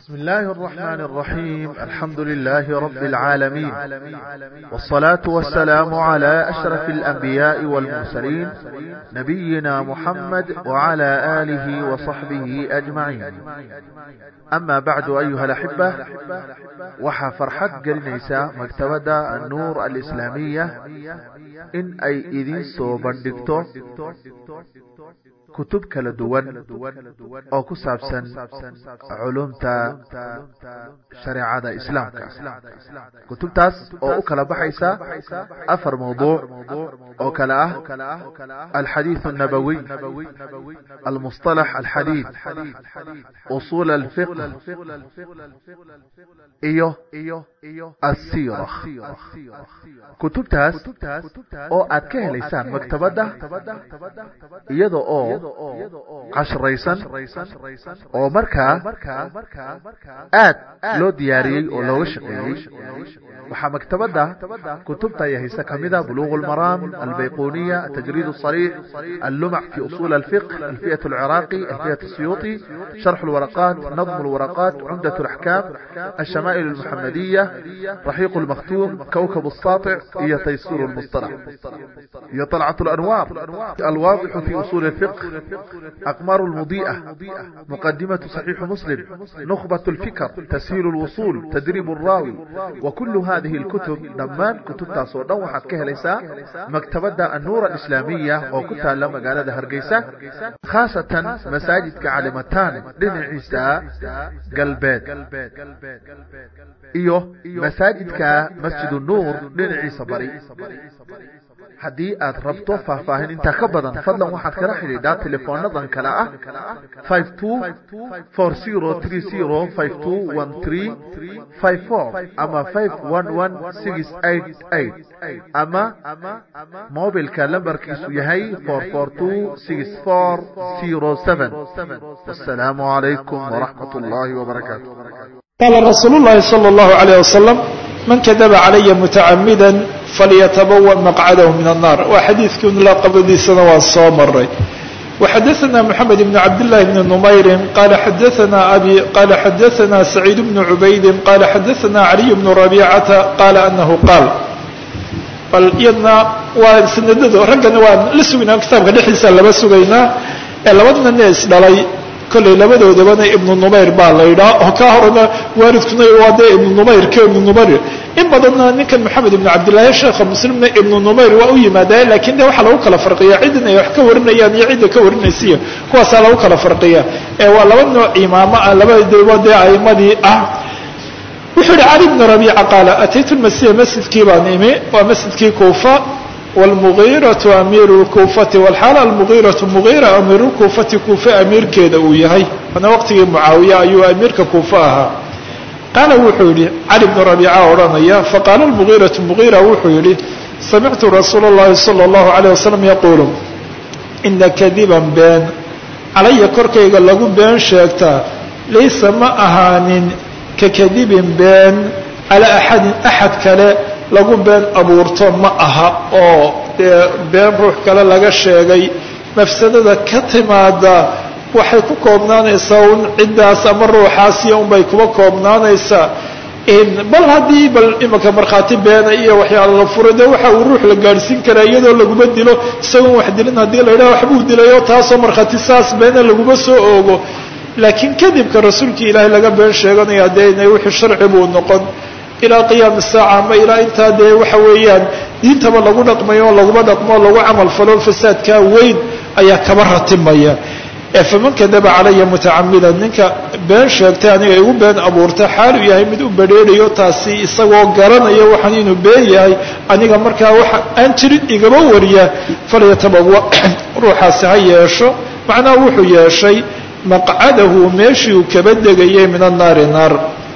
بسم الله الرحمن الرحيم الحمد لله رب العالمين والصلاة والسلام على أشرف الأنبياء والمرسلين نبينا محمد وعلى آله وصحبه أجمعين أما بعد أيها الأحبة waxaa farxad gelinaysa maktabadda annuur alislaamiya in ay idiin soo bandhigto kutub kala duwan oo ku saabsan culumta shareecada islaamka kutubtaas oo u kala baxaysa afar mawduuc oo kale ah alxadiiث الnabawiy almusطalax alxadiid usul alfiq iyo asira kutubtaas oo aad ka helaysaan maktabadda iyada oo cashraysan oo markaa aad loo diyaariyey oo looga shaqeeyey waxaa maktabadda kutubta ay haysa kamida buluغ اlmaraam albayquniya atajrid الصarيح allumac fi usul اlfiq alfiyaة اlciraaqi alfiyaة الsiyuطi sharx اlwaraqat nadm اlwaraqat cumdaة اlaxkaam الshama'il اlmuxamadiya raxiiq اlmaktuum kawkab الsaaطع iyo taysir اlmusطalax iyo طalcaة اlanwaar alwaadix fi usul اfiq aqmar اlmudiئة muqadimaة صaxiix muslim nukbaة اlfikr tashiil اlwusul tadrib الraawi wkul hadihi اlkutub dhammaan kutubtaas oo dhan waxaad ka helaysaa maktabadda annuur alislaamiya oo ku taala magaalada hargeysa khaasatan masaajidka calimataan dhinaciisa galbeed iyo masaajidka masjid nuur dhinaciisa bari haddii aad rabto faahfaahin intaa ka badan fadlan waxaad kala xidhiidhaa teleefoonadan kale ah five two four zero three zero five two one three five four ama five one one six eight eight ama mobilka lambarkiisu yahay four four two six four zero seven wasalaamu calaykum waraxmat ullaahi wabarakaatu qaala rasuulu llaahi sala allahu alayh wasalam man kadaba calaya mutacamida falyatabawa maqcadahu min annar waa xadiidkii unlaaqabadiisana waa soo maray waxadaثna moxamed ibn cabdillahi bni numayrin qala xadaثna abi qala xadaثna saciid bnu cubaydin qala xadaثna caliy bnu rabicata qala anahu qaal bal iyadna waa sanadado raggana waan la sugaynaa kitaabka dhexdiisa laba sugaynaa ee labadana ne isdhalay kollay labadoodabana ibnu numayr baa la yidhaha oo kaa horena waalidkuna waa dee ibnu numayr ka ibnu numayr in badanna ninkan moxamed ibnu cabdillahi sheekha muslimna ibnu numayr waa u yimaada lakin de waxaa lagu kala farqiya ciddan ay wax ka warinayaan iyo cidda ka warinaysiya kuwaasaa lagu kala farqiya ee waa laba nooc imaamo ah labadaba dee aimadii ah wuxuu yihi cali bnu rabiica qaala ataytu lmasjida masjidkii baan imi waa masjidkii kuufa wlmugiiratu amiiru lkuufati walxaal almugiiratu mugiira amiiru lkuufati kuufe amiirkeeda uu yahay ana waqtigii mucaawiya ayuu amiirka kuufe ahaa qaala wuxuu yihi cali bnu rabiica odhanaya faqaala lmugiiratu mugiira wuxuu yihi samictu rasuula اllahi salى اllahu alayh wasalam yaquulu ina kadiban been calaya korkayga lagu been sheegtaa laysa ma ahaanin ka kadibin been calaa axadin axad kale lagu been abuurto ma aha oo dee been ruux kale laga sheegay mafsadada ka timaada waxay ku koobnaanaysaa un ciddaas ama ruuxaasiyo unbay kuba koobnaanaysaa bal haddii bal imanka markhaati beena iyo waxyaala la furo dee waxa uu ruux la gaadhsiin karaa iyadoo laguma dilo isagoon wax dilin haddii la yidhaha waxbuu dilayoo taasoo markhaati saas beena laguma soo oogo laakiin kadibka rasuulkii ilaahay laga been sheeganaya dee inay wixii sharci buu noqon ilaa qiyaami saaca ama ilaa intaa dee waxa weeyaan diintaba lagu dhaqmayo laguma dhaqmo lagu camal falo fasaadkaa weyn ayaa kaba ratimaya ee faman kadaba calaya mutacamidan ninka been sheegtay aniga igu been abuurta xaalu yahay mid u badrheerayo taasi isagoo garanaya waxaan inuu been yahay aniga markaa waxa aan jirin igaba wariya falyatabawa ruuxaasi ha yeesho macnaha wuxuu yeeshay maqcadahu meeshii uu kaba degayay min annaari naar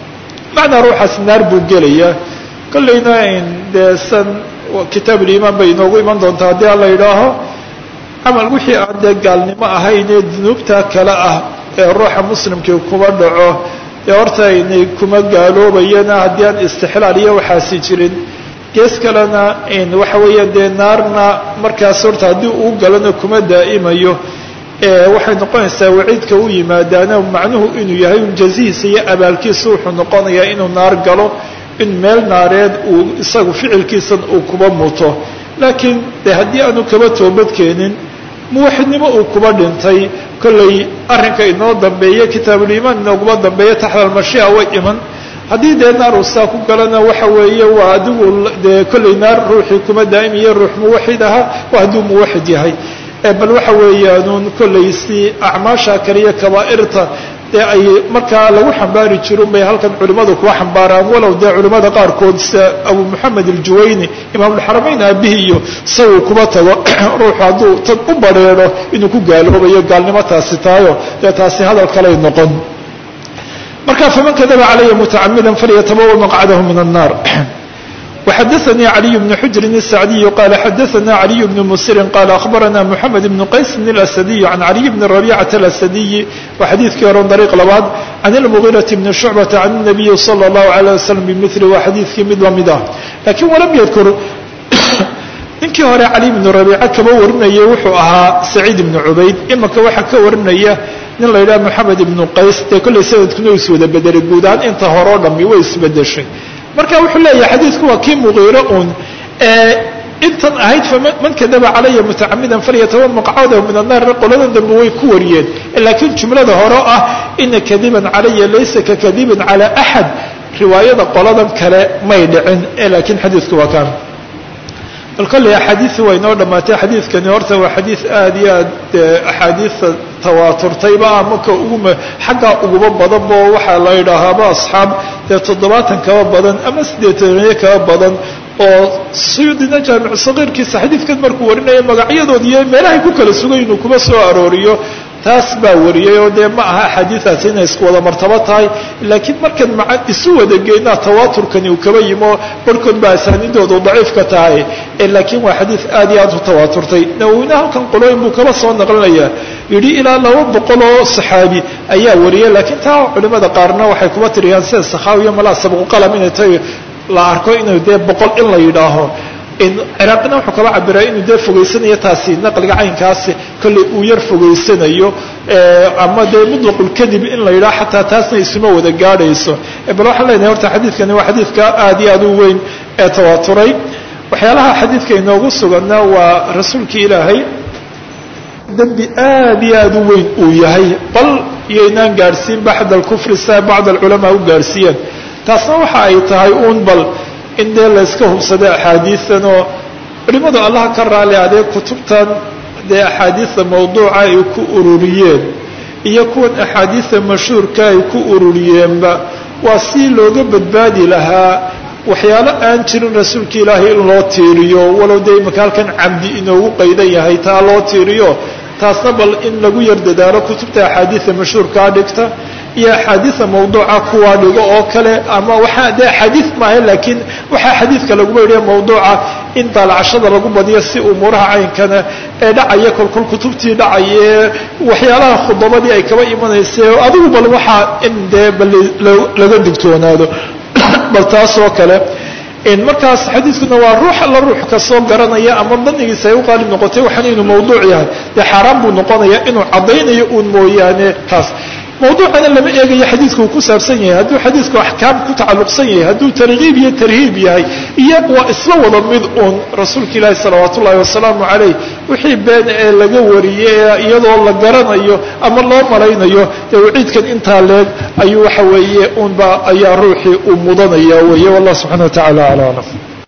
macnaa ruuxaas naar buu gelayaa kollayna dee san kitaab ulimaan bay inoogu iman doontaa haddii aan la yidhaaho camal wixii aan dee gaalnimo ahayn ee dunuubta kale ah ee ruuxa muslimkii kuma dhaco dee horta inay kuma gaaloobayana haddii aan istixlaal iyo waxaasi jirin gees kalena waxa weeya dee naarna markaas horta haddii uu galana kuma daa'imayo waxay noqonaysaa waciidka u yimaadaana macnuhu inuu yahay un jazihiisa iyo abaalkiisa wuxuu noqonayaa inuu naar galo in meel naareed uu isagu ficilkiisan uu kuba muto laakiin de haddii aanu kaba toobadkeenin muwaxidnimo uu kuba dhintay kollay arrinka inoo dambeeya kitaabuliimaan inooguma dambeeya taxta almashia way iman haddii dee naar uu saa ku galana waxa weeye waa adigu dee kollay naar ruuxii kuma daa'imiyo ruux muwaxid ahaa waa hadduu muwaxid yahay bal waxa weeyaanuun kollay si acmaasha kaliya kabaa'irta dee ay markaa lagu xambaari jirun bay halkan culimmadu kuwa xambaaraan walow dee culimmada qaarkood sida abu moxamed aljuwayni imaamulxaramayn aabihi iyo isaguu kuba tago ruuxu hadduu tad u bareero inuu ku gaaloobayo gaalnimo taasi tahayo dee taasi hadal kaley noqon marka faman kadaba calaya mutacamida falyatabawa maqcadahu min annaar وxdثnي علي بن حجر السعدي قال xdثna علي بن مسر قال أخبرنا محمد بن qays بن الأسدي عن علي بن ربيعة الأسدي وxadيثkii horan طريق labaad عن المغيرة بن شعبة عن النبي صلى الله عليه وسلم بمثل waa xadيثkii mid lamid ah lakiن وlم ydkr ninkii hore علي بن ربيعة kaba warinaya wuxuu ahaa سعيد بن عubayd imika waxa ka warinaya nin la yidhaha محamed بن qays dee kollay sanadkuna is wada bedelay guud ahaan inta hore o dhami way isbedeshay marka wuxuu leeyahay xadiidku waa kii muqiiro uun intan ahayd faman kadaba calaya mutacamidan falyataban maqcadahu min annaar qoladan dambe way ku wariyeen laakiin jumlada hore oo ah ina kadiban calaya laysa kakadibin cala axad riwaayada qoladan kale may dhicin laakiin xadiidku waa kaan bal kolley axaadiisi waa inoo dhammaatay xadiidkani horta waa xadiid aada iyo aad axaadiista tawaaturtayba ama ka ugu xaggaa uguba badanbo waxaa la yidhaahaaba asxaab dee toddobaatan kaba badan ama siddeetaniyo kaba badan oo suyuudina jaamicu sagiirkiisa xadiidkan markuu warinaya magacyadood iyo meelahay ku kala sugay inuu kuma soo arooriyo taas baa wariyay oo dee ma aha axaadiidaasi inay isku wada martabo tahay laakiin markan maa isu wada geynaa tawaaturkani uu kaba yimo barhkood baa asaaniidoodu daciifka tahay laakiin waa xadiid aad iyo aad u tawaaturtay nawowina halkan qolooyin buu kaba soo naqlinayaa yidhi ilaa laba boqol oo saxaabi ayaa wariyay laakiin taa culimada qaarna waxay kuba tiriyaan sida sakhaawiyo malaa sabquqalam inay tahay la arko inuu dee boqol in la yidhaaho ciraaqina wuxuu kaba cabiraa inuu dee fogeysanayo taasi naqliga caynkaasi kolley uu yar fogeysanayo ama dee mutlaqulkadib in la yidhaho xataa taasna isuma wada gaadhayso bal waxaan leenahay horta xadiidkani waa xadiidka aad iyo aad u weyn ee tawaaturay waxyaalaha xadiidka inoogu suganna waa rasuulkii ilaahay dembi aad iyo aad u weyn uu yahay bal iyoynaan gaadhsiin baxd alkufri sia bacd alculamaa u gaadhsiiyeen taasna waxa ay tahay uun bal in dee layska hubsada axaadiidan oo culimadu allaha ka raali adee kutubtan dee axaadiista mawduuca ay ku ururiyeen iyo kuwan axaadiista mashhuurka ay ku ururiyeenba waa si looga badbaadi lahaa waxyaalo aan jirin rasuulka ilaahay in loo tiiriyo walow dee imaka halkan camdi inoogu qaydan yahay taa loo tiiriyo taasna bal in lagu yar dadaalo kutubta axaadiista mashhuurkaa dhigta iyo axaadiida mawduuca kuwaa dhigo oo kale ama waxaa dee axaadiid maaha laakiin waxaa xadiidka laguma yidhi mawduuca in daalacashada lagu badiyo si umuuraha caynkana ee dhacaya kolkol kutubtii dhacaye waxyaalaha khudabadii ay kaba imanaysa adigu bal waxaa in dee bal laga digtoonaado bal taas oo kale markaas xadiidkuna waa ruux alla ruux kasoo garanaya ama danigiisa ay u qaalib noqotay waxaan inuu mawduuc yahay dee xaaraan buu noqonaya inuu caddaynayo uun mooyaane taas mawduucana lama eegayo xadiidku uu ku saabsan yahay hadduu xadiidku axkaam ku tacalluqsan yahay hadduu targiib iyo tarhiib yahay iyo waa isla wada mid uun rasuulka ilaahi salawaat ullahi wasalaamu calayh wixii been ee laga wariyey iyadoo la garanayo ama loo malaynayo dee waciidkan intaa leeg ayuu waxa weeye unba ayaa ruuxii uu mudanaya weeye wallah subxana wa tacala ala aclam